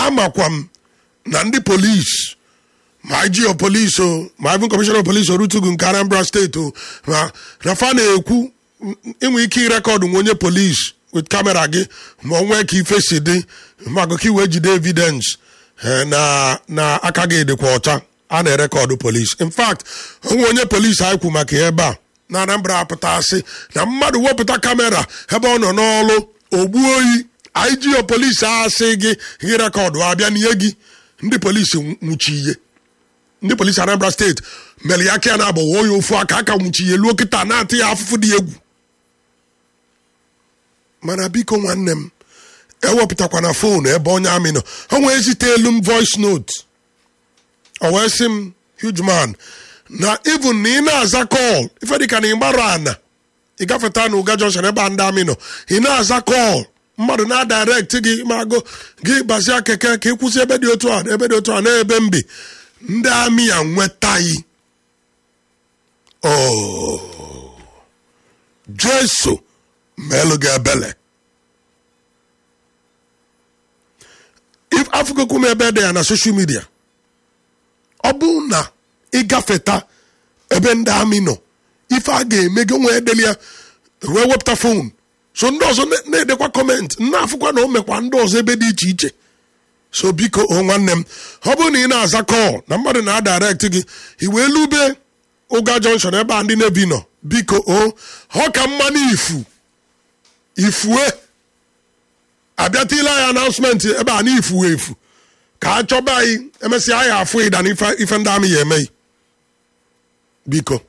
amakwa m na ndị polisi ma IG of police o ma even commissioner of police orutugu nke Anambra steeti o ma na fa na-ekwu inwe ike ịrekọdụ nwa onye polisi with kamera gị ma o nwee ka ife si dị ma ka iwee jide evidence eh, na na aka gị dịkwa ọcha a na-erekọdụ polisi in fact onwe onye polisi anyị kwu maka ya ebe a na Anambra apụtasị na mmadụ wepụta kamera ebe ọ nọ n'ọlụ ogbu oyi IG of police asị gị gị rekọdụ abịa n'ihe gị ndị polisi nwụchi ihe ndị polisi Anambra steeti mere ya aka ya na-agbawa ya ofu aka aka nwụchi ihe luo kịta na-atụ ya afụfụ dị egwu mana biko nwanne m ewepụtakwana foonu ebe onye amị nọ o wee zite elu m voice note o wee sị m huge man na even na ị na-aza kọl ife dịka na ị gbara ana ị gafeta na ụga junction ebe a ndị amị nọ ị na-aza kọl mmadụ na-adirect gị mago gị bazie keke ka ị kwụsị ebe dị otu a na ebe dị otu a na ebe mbi ndị amị ya nwetaghị oh jesu melụ gị ebele if afụgokwu m ebe dị ya na soshal midia ọ bụ na ịgafeta ebe ndị amị nọ ife a ga-eme gị nwee edeli ya wee wepụta fon so ndị ọzọ na- na-edekwa kọment na-afụkwa na o mekwa ndị ọzọ ebe dị iche iche so biko o nwanne m ọ bụrụ na ị na-aza kọl na mmadụ na-adirect gị i wee lube ụga junction ebe a ndị nebi nọ biko o ọ ka mma n'ifu ifue abịatila ya announcement ebe a n'ifu efu ka a chọba anyị emesịa anyị afụ ịda na ife ife ndị amị ya emeghị biko